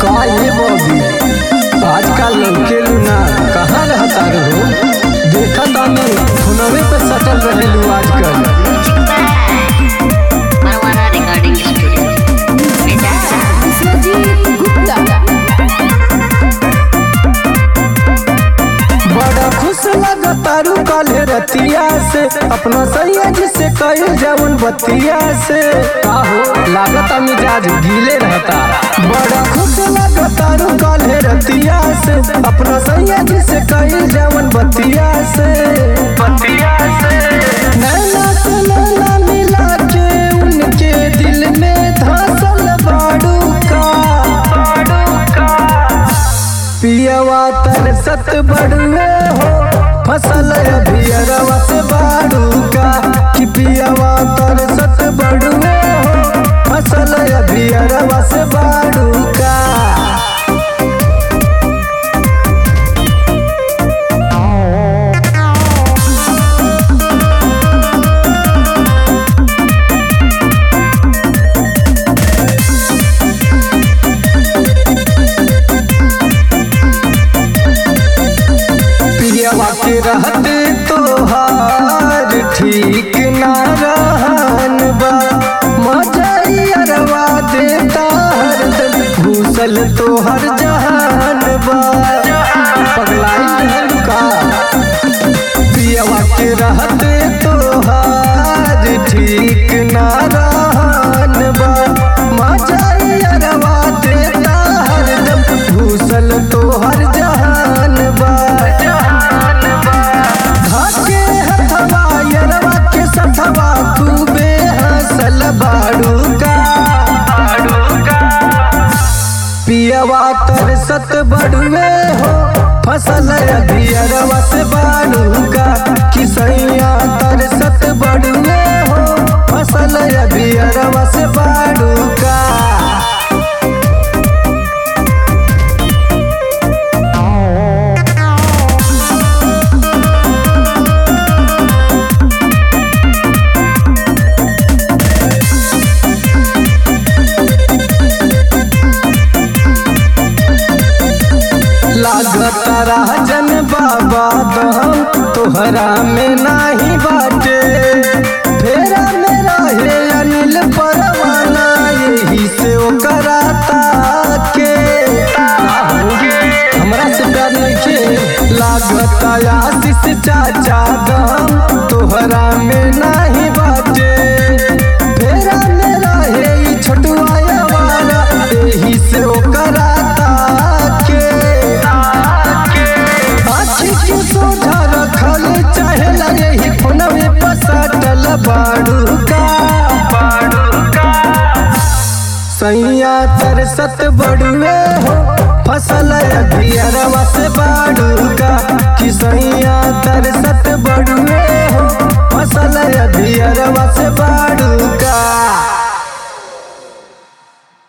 का ये बॉबी आजकल लड़के लूना कहाँ रहता रहो देखा तानी फोनवे पे सटल रहेलू आजकल Marwana Recording Studio. Medasa. Vishwajeet Gupta बड़ा खुश लगतारू काले रतिया से अपना सैया से कईल जवन बतिया से का हो लागता मिजाज गीले रहता बड़ा खुश लगतारू काले रतिया से अपना सैया से कईल जवन बतिया से बतिया से नैना से नैना मिला के उनके दिल में धसल बाड़ू का बाड़ू का पियवा तरसत बड़ुए हो फसल अभियरवा से बाड़ू का कि पियवा तरसत बड़ुए हो फसल अभियरवा से बाड़ू का पियवा के रहते तोहार ठीक ना रहन बा मजरियरवा देता हरदम घूसल तोहर जहान बा पगलाई रहलू का पियवा के रहते तोहार ठीक ना रहन बा मजरियरवा देता हरदम घूसल तोहर जहान बा धाके हथवा यरवा के सथवा खूबे हंसल बाड़ू का पियवा तरसत बड़ुए हो फसल अभियरवा से बाड़ू का किसैया तरसत बड़ुए हो फसल अभियरवा से बाड़ू का लागत राजन बाबा दम तोहरा में नाही बाटे फेरा में रहे अनिल परवाना यही से ओकरा ताके हमरा से प्यार नइखे लागत आशीष चाचा दम तोहरा में नाही बाटे फेरा में रहे ई छोटुआ वाला यही से ओकरा ताके आखी के सोझा रखल चाहे लगे ही फोनवे पर सटल बाड़ू का सैया तरसत बड़ुए हो फसल अभियरवा से बाड़ू का कि सैया तरसत बड़ुए हो फसल अभियरवा से बाड़ू का